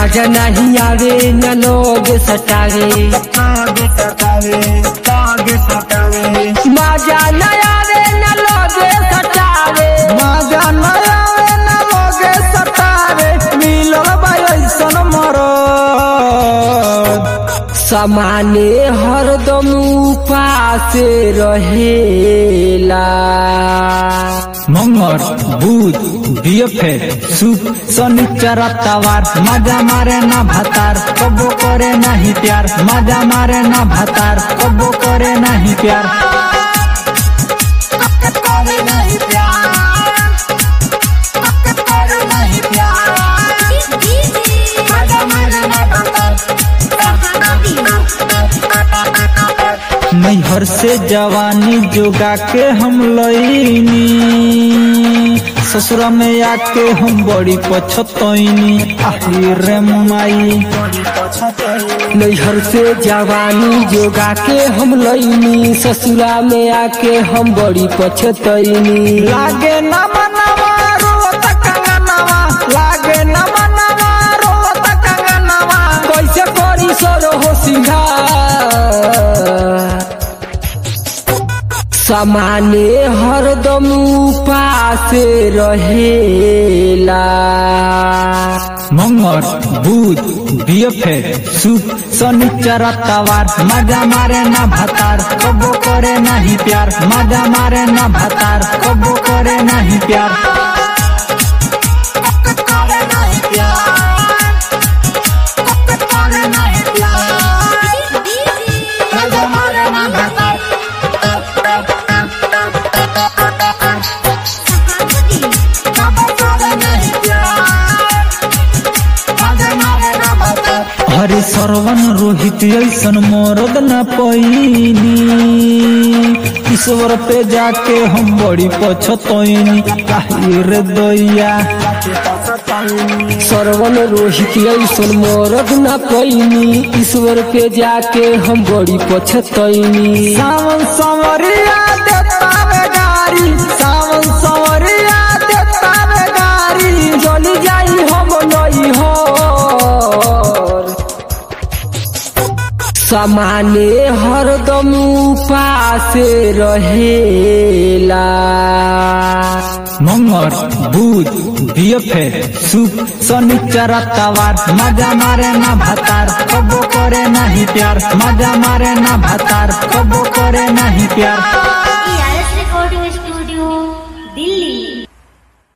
मजा नहीं आवे न लोग सटावे लागे सतावे लागे सतावे मजा न आवे न लोग सटावे मजा न आवे न लोगे सतावे मिलल बा ऐसन मरद समाने हरदम उपासे रहेला मंगर बुध बियफे सुख शनिचर तवार मजा मारे ना भातार कबो करे नहीं प्यार मजा मारे ना भातार कबो करे नहीं प्यार नैहर से जवानी जोगा के हम लईनी ससुरा में आके हम बड़ी पछतईनी आहिरे माई नैहर से जवानी जोगा के हम लईनी ससुरा में आके हम बड़ी पछतईनी लागे न मनवा रोत कंगनवा लागे न मनवा रोत कंगनवा कैसे करी सर हो सिंगार समाने हरदम उपासे रहेला मंगर बुध बियफे सुख शनिचर तवार मजा मारे ना भातार कबो करे नहीं प्यार मजा मारे ना भातार कबो करे नहीं प्यार हरे सरवन रोहित ऐसन मरद न पैनी ईश्वर पे जाके हम बड़ी पछतैनी रे दैया सरवन रोहित ऐसन मरद न पैनी ईश्वर के जाके हम बड़ी पछतैनी सावन संवरिया देता वे गारी सावन संवरिया देता वे गारी चली जाई हम नई हो समाने हरदम उपासे रहेला मंगर बुध बियफे सुख शनिचर तवार मजा मारे ना भातार कबो करे नहीं प्यार मजा मारे ना भातार कबो करे नहीं प्यार